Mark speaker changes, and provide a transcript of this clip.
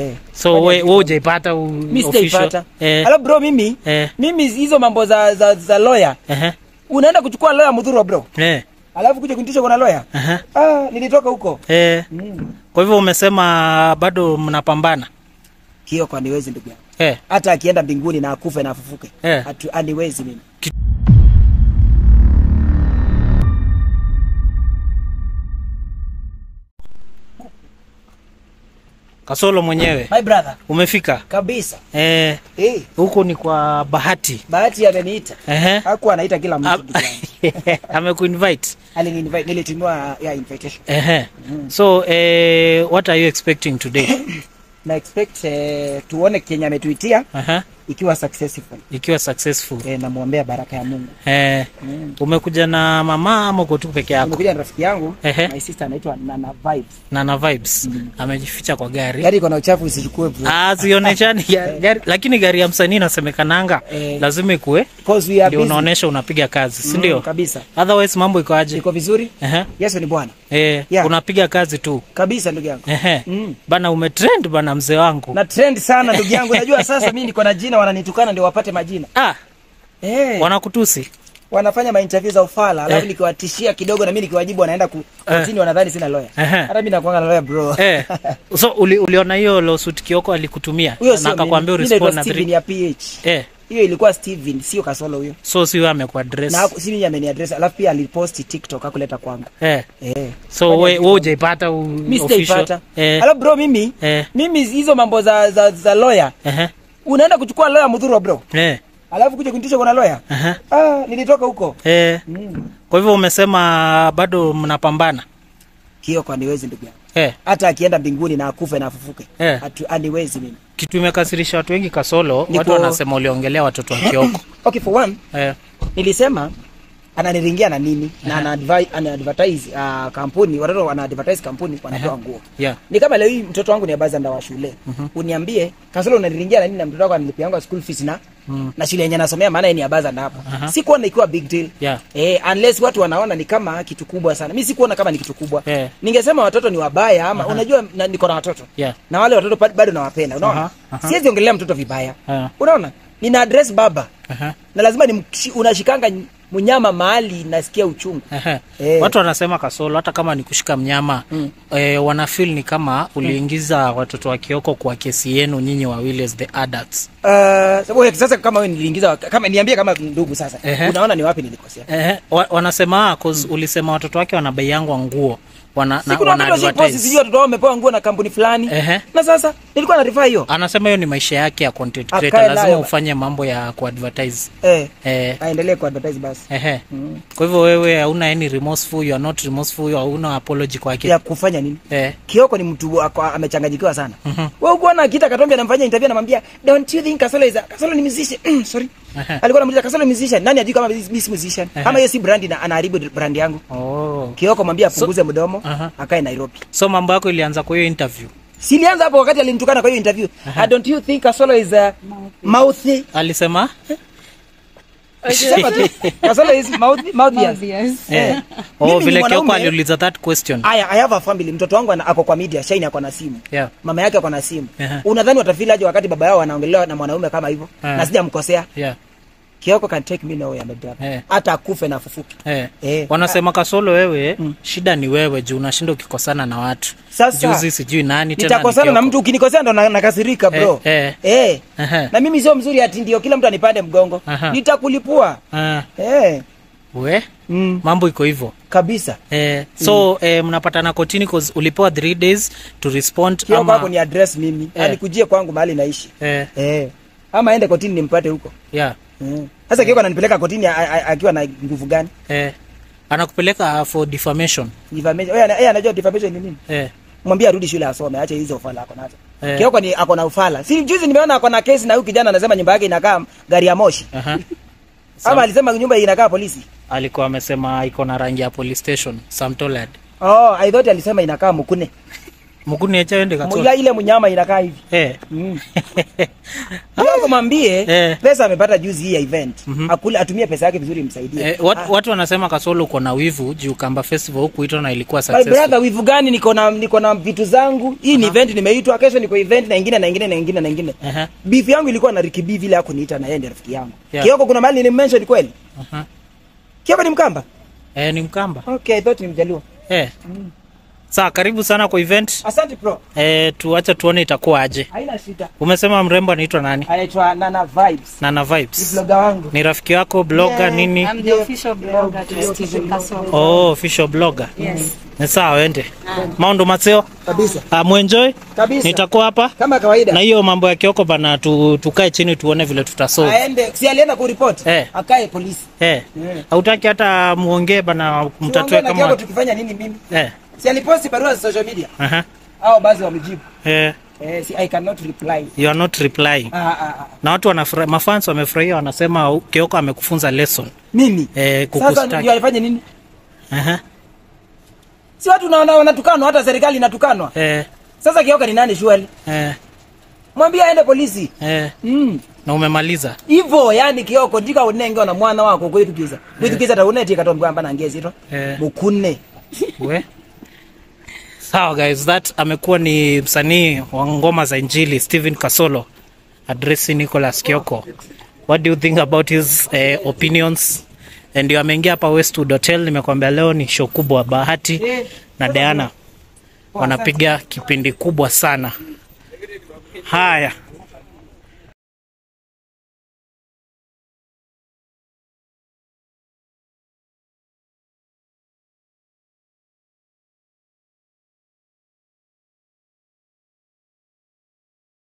Speaker 1: so we, we ujaipata u-
Speaker 2: mi
Speaker 1: official?
Speaker 2: sijaipata
Speaker 1: eh,
Speaker 2: Alafu bro mimi
Speaker 1: eh,
Speaker 2: mimi hizo mambo za za, za lawyer
Speaker 1: ehe,
Speaker 2: unaenda kuchukua lawyer mudhuru bro
Speaker 1: eh,
Speaker 2: alafu kuja kunitisha kuna lawyer
Speaker 1: ehe,
Speaker 2: ah nilitoka huko
Speaker 1: eh.
Speaker 2: mm.
Speaker 1: kwa hivyo umesema bado mnapambana
Speaker 2: hiyo kwa niwezi ndugu yangu
Speaker 1: eh,
Speaker 2: hata akienda mbinguni na akufe na afufuke
Speaker 1: Eh.
Speaker 2: Atu- aniwezi mimi
Speaker 1: kasolo mwenyewe
Speaker 2: my brother
Speaker 1: umefika
Speaker 2: kabisa
Speaker 1: eh,
Speaker 2: eh
Speaker 1: huku ni kwa bahati
Speaker 2: bahati ameniita
Speaker 1: ehe.
Speaker 2: hakuwa anaita kila mtu
Speaker 1: Am-
Speaker 2: ndugu yangu
Speaker 1: amekuinvite
Speaker 2: aliniinvite nilitumiwa ya invitation
Speaker 1: ehe. so eh, what are you expecting today
Speaker 2: na expect eh, tuone Kenya ametuitia
Speaker 1: Aha,
Speaker 2: ikiwa successful
Speaker 1: ikiwa successful
Speaker 2: eh, namwombea baraka ya Mungu
Speaker 1: eh,
Speaker 2: mm.
Speaker 1: umekuja na mama ama uko tu peke yako
Speaker 2: Nimekuja na rafiki yangu
Speaker 1: Ehe.
Speaker 2: my sister anaitwa Nana Vibes
Speaker 1: na na vibes amejificha kwa gari
Speaker 2: gari iko na uchafu usichukue bro
Speaker 1: Ah, zioneshani gari, gari, lakini gari ya msanii inasemekananga
Speaker 2: Eh.
Speaker 1: lazima ikue
Speaker 2: because we are
Speaker 1: ndio
Speaker 2: busy
Speaker 1: unaonesha unapiga kazi si
Speaker 2: Mm,
Speaker 1: ndio
Speaker 2: kabisa
Speaker 1: otherwise mambo iko aje
Speaker 2: iko vizuri
Speaker 1: Ehe.
Speaker 2: Yesu ni Bwana
Speaker 1: eh,
Speaker 2: Yeah.
Speaker 1: unapiga kazi tu
Speaker 2: kabisa ndugu yangu
Speaker 1: Ehe.
Speaker 2: Mm.
Speaker 1: bana umetrend bana mzee wangu
Speaker 2: na trend sana ndugu yangu najua sasa mimi niko na jina wananitukana ndio wapate majina
Speaker 1: ah,
Speaker 2: eh
Speaker 1: wanakutusi
Speaker 2: wanafanya mainterview za ufala alafu
Speaker 1: Eh.
Speaker 2: nikiwatishia kidogo na mimi nikiwajibu wanaenda ku-
Speaker 1: Eh.
Speaker 2: kotini wanadhani sina lawyer
Speaker 1: Ehe.
Speaker 2: hata mimi nakuanga na lawyer bro
Speaker 1: eh. so uli, uliona hiyo lawsuit kioko alikutumia
Speaker 2: huyo
Speaker 1: na
Speaker 2: sio
Speaker 1: akakwambia
Speaker 2: mimi. Mimi naitwa
Speaker 1: urespond na
Speaker 2: Steven
Speaker 1: three
Speaker 2: ya PH
Speaker 1: eh.
Speaker 2: hiyo ilikuwa Steven sio Kasolo huyo
Speaker 1: so si wewe amekuaddress
Speaker 2: na haku- si mimi ameniaddress alafu pia aliposti TikTok hakuleta kwangu
Speaker 1: eh.
Speaker 2: eh
Speaker 1: so
Speaker 2: Fanya
Speaker 1: we,
Speaker 2: vitu.
Speaker 1: we ujaipata u-
Speaker 2: mimi
Speaker 1: official?
Speaker 2: sijaipata
Speaker 1: eh.
Speaker 2: alafu bro mimi
Speaker 1: eh.
Speaker 2: mimi hizo mambo za za, za lawyer
Speaker 1: Ehe.
Speaker 2: unaenda kuchukua lawyer mudhuru bro
Speaker 1: eh.
Speaker 2: alafu kuja kunitisha kuna lawyer
Speaker 1: Aha.
Speaker 2: ah nilitoka huko
Speaker 1: eh.
Speaker 2: mm.
Speaker 1: kwa hivyo umesema bado mnapambana
Speaker 2: hiyo kwa niwezi ndugu yangu
Speaker 1: eh.
Speaker 2: hata akienda mbinguni na akufe na afufuke
Speaker 1: Eh.
Speaker 2: Atu, aniwezi mimi
Speaker 1: kitu imekasirisha watu wengi kasolo
Speaker 2: Niko-
Speaker 1: watu wanasema uliongelea watoto wa kioko
Speaker 2: okay for one
Speaker 1: eh.
Speaker 2: nilisema ananiringia na nini na ana advi- ana advertise uh, kampuni watoto wana advertise kampuni wanatoa nguo
Speaker 1: yeah.
Speaker 2: ni kama leo hii mtoto wangu ni abazanda wa shule uniambie kasolo unaniringia na nini na mtoto wako anilipia yangu school fees na
Speaker 1: Mm.
Speaker 2: na shule yenye nasomea maana yeye ni abazanda hapo
Speaker 1: Aha.
Speaker 2: sikuona ikiwa big deal
Speaker 1: Yeah.
Speaker 2: eh, unless watu wanaona ni kama kitu kubwa sana mi sikuona kama ni kitu kubwa
Speaker 1: Eh.
Speaker 2: ningesema watoto ni wabaya ama unajua na, niko na watoto
Speaker 1: Yeah.
Speaker 2: na wale watoto pa- bado nawapenda unaona
Speaker 1: Aha, aha.
Speaker 2: siwezi ongelea mtoto vibaya
Speaker 1: Ah.
Speaker 2: unaona nina address baba
Speaker 1: Aha.
Speaker 2: na lazima ni unashikanga mnyama mahali nasikia uchungu
Speaker 1: Ehe.
Speaker 2: Eh.
Speaker 1: watu wanasema kasolo hata kama ni kushika mnyama
Speaker 2: Mm.
Speaker 1: eh, wanafil ni kama uliingiza watoto wa kioko kwa kesi yenu nyinyi wawili as the adults
Speaker 2: Uh, sababu sasa kama wewe niliingiza kama niambie kama ndugu sasa
Speaker 1: Ehe.
Speaker 2: unaona ni wapi nilikosea
Speaker 1: Ehe. Wa, wanasema ah, 'cause ulisema watoto wake wanabaiangwa nguo wana, na,
Speaker 2: siku na
Speaker 1: wana
Speaker 2: watoto si posi
Speaker 1: advertise.
Speaker 2: sijui watoto wao wamepewa nguo na kampuni fulani
Speaker 1: Ehe.
Speaker 2: na sasa nilikuwa na rifaa hiyo
Speaker 1: anasema hiyo ni maisha yake ya content
Speaker 2: Akae
Speaker 1: creator lazima
Speaker 2: nayo.
Speaker 1: ufanye mambo ya kuadvertise
Speaker 2: eh
Speaker 1: eh,
Speaker 2: aendelee ku advertise basi
Speaker 1: ehe.
Speaker 2: mm.
Speaker 1: kwa hivyo wewe hauna any remorseful you are not remorseful hauna apology kwake
Speaker 2: ya kufanya nini
Speaker 1: eh.
Speaker 2: Kioko ni mtu ako- amechanganyikiwa sana.
Speaker 1: Mhm.
Speaker 2: Wewe ukiona Kita Katombe anamfanyia interview anamwambia don't you think Kasolo is a Kasolo ni musician? Sorry.
Speaker 1: Ehe.
Speaker 2: Alikuwa anamuuliza Kasolo ni musician. Nani ajui kama mimi si musician?
Speaker 1: Ehe.
Speaker 2: Ama yeye si brand na anaharibu brand yangu.
Speaker 1: oh.
Speaker 2: Kioko mwambie apunguze mdomo,
Speaker 1: Aha.
Speaker 2: akae Nairobi.
Speaker 1: so mambo yako ilianza kwa hiyo interview
Speaker 2: Silianza hapo wakati alinitukana kwa hiyo interview. Uh, don't you think Kasolo is a mouthy?
Speaker 1: alisema
Speaker 2: Sema tu. Kasolo is mouthy, mouthy.
Speaker 3: Obvious.
Speaker 2: Eh.
Speaker 1: oh,
Speaker 2: Mimi ni
Speaker 1: vile kioko
Speaker 2: mwanaume.
Speaker 1: aliuliza that question
Speaker 2: Aya, I have a family. Mtoto wangu ana- ako kwa media, Shine ako na simu.
Speaker 1: yeah.
Speaker 2: Mama yake ako na simu.
Speaker 1: Ehe.
Speaker 2: Unadhani watafeel aje wakati baba yao wanaongelewa na mwanaume kama hivyo?
Speaker 1: Eh.
Speaker 2: Na sijamkosea.
Speaker 1: Yeah.
Speaker 2: Kioko can take me nowhere my brother.
Speaker 1: Eh.
Speaker 2: Hata akufe na afufuke.
Speaker 1: Eh.
Speaker 2: Eh.
Speaker 1: wanasema kasolo wewe shida ni wewe juu unashinda ukikosana na watu
Speaker 2: Sasa,
Speaker 1: juzi sijui nani tena
Speaker 2: Nitakosana
Speaker 1: ni
Speaker 2: na
Speaker 1: Kioko.
Speaker 2: mtu ukinikosea ndo na- nakasirika bro.
Speaker 1: Eh,
Speaker 2: Eh.
Speaker 1: Ehe.
Speaker 2: Na mimi sio mzuri ati ndio kila mtu anipande mgongo.
Speaker 1: Aha.
Speaker 2: Nitakulipua.
Speaker 1: Ah,
Speaker 2: Eh.
Speaker 1: we
Speaker 2: Mm.
Speaker 1: mambo iko hivyo
Speaker 2: Kabisa.
Speaker 1: eh, so eh, mnapatana kotini 'cause ulipewa 3 days to respond
Speaker 2: Kioko
Speaker 1: ama
Speaker 2: hapo ni address mimi.
Speaker 1: Eh.
Speaker 2: Anikujie kwangu mahali naishi.
Speaker 1: eh,
Speaker 2: Eh. Ama aende kotini nimpate huko.
Speaker 1: yeah,
Speaker 2: Mm. Sasa Kioko ananipeleka kotini a- a- akiwa na nguvu gani?
Speaker 1: eh, anakupeleka for defamation
Speaker 2: Defamation. Yeye ana- yeye anajua defamation ni nini?
Speaker 1: eh,
Speaker 2: Mwambie arudi shule asome, ache hizo ufala ako nazo.
Speaker 1: Eh.
Speaker 2: Kioko ni ako na ufala. Si juzi nimeona ako na kesi na huyu kijana anasema nyumba yake inakaa gari ya moshi.
Speaker 1: aha.
Speaker 2: Ama alisema nyumba inakaa polisi.
Speaker 1: alikuwa amesema iko na rangi ya police station Sam Tollard.
Speaker 2: Oh, I thought alisema inakaa mkune.
Speaker 1: muguni echa ende
Speaker 2: Mu-
Speaker 1: katolo
Speaker 2: ila ile mnyama inakaa hivi
Speaker 1: eh
Speaker 2: mm. Kioko mwambie
Speaker 1: Eh.
Speaker 2: pesa amepata juzi hii ya event
Speaker 1: Mhm.
Speaker 2: akule atumie pesa yake vizuri imsaidie
Speaker 1: Eh, watu, watu wanasema Kasolo uko na wivu juu Kamba Festival huku itwa na ilikuwa
Speaker 2: My
Speaker 1: successful.
Speaker 2: brother, wivu gani? Niko na niko na vitu zangu. Hii ni event nimeitwa, kesho niko event na ingine na ingine na ingine na ingine.
Speaker 1: Aha,
Speaker 2: Beef yangu ilikuwa na Ricky B vile hakuniita na yeye ndiye rafiki yangu.
Speaker 1: Yeah.
Speaker 2: Kioko kuna mahali nilimmention kweli?
Speaker 1: aha.
Speaker 2: Kioko ni Mkamba?
Speaker 1: Eh, ni Mkamba.
Speaker 2: Okay, I thought ni Mjaluo.
Speaker 1: Eh. Sawa, karibu sana kwa event.
Speaker 2: Asante bro.
Speaker 1: Eh, tuache tuone itakuwa aje.
Speaker 2: Haina shida.
Speaker 1: Umesema mrembo anaitwa nani?
Speaker 2: Anaitwa Nana Vibes.
Speaker 1: Nana
Speaker 2: Ni
Speaker 1: Vibes.
Speaker 2: blogger wangu.
Speaker 1: Ni rafiki yako blogger
Speaker 2: Yeah.
Speaker 1: nini?
Speaker 3: I'm the official blogger to Stephen Kasolo.
Speaker 1: Oh, official blogger.
Speaker 3: Yes.
Speaker 1: Ni sawa, ende. Maundo Matseo.
Speaker 2: Kabisa.
Speaker 1: Ah, muenjoy.
Speaker 2: Kabisa.
Speaker 1: Nitakuwa hapa.
Speaker 2: Kama kawaida.
Speaker 1: Na hiyo mambo ya Kioko bana tu, tukae chini tuone vile tutasolve.
Speaker 2: Aende, si alienda kuripoti?
Speaker 1: Eh.
Speaker 2: Akae polisi.
Speaker 1: Eh.
Speaker 2: Eh.
Speaker 1: Hautaki hata muongee bana mtatue
Speaker 2: Tuongee na Kioko
Speaker 1: kama
Speaker 2: tukifanya nini mimi?
Speaker 1: eh.
Speaker 2: Si aliposti barua za social media.
Speaker 1: Aha.
Speaker 2: Hao basi wamejibu.
Speaker 1: Eh,
Speaker 2: Eh, si I cannot reply.
Speaker 1: you are not replying.
Speaker 2: Ah, ah, ah.
Speaker 1: Na watu wanafurahi, mafans wamefurahia, wanasema Kioko amekufunza lesson.
Speaker 2: Mimi.
Speaker 1: Eh,
Speaker 2: Sasa
Speaker 1: kukustaki.
Speaker 2: ndio alifanya nini?
Speaker 1: Aha.
Speaker 2: Si watu naona wanatukanwa, hata serikali inatukanwa.
Speaker 1: Eh,
Speaker 2: Sasa Kioka ni nani shwali?
Speaker 1: eh,
Speaker 2: Mwambie aende polisi.
Speaker 1: eh.
Speaker 2: Mm.
Speaker 1: Na umemaliza.
Speaker 2: Ivo yani Kioko ndika unenge na mwana wako kwithukiza. Kwithukiza ta uneti katomba amba na ngezi to.
Speaker 1: Eh.
Speaker 2: Mukune.
Speaker 1: We. Sawa guys, that amekuwa ni msanii wa ngoma za Injili Steven Kasolo addressing Nicholas Kioko. What do you think about his eh, opinions? And ndio ameingia hapa Westwood Hotel, nimekwambia leo ni show kubwa. Bahati na Diana wanapiga kipindi kubwa sana. Haya,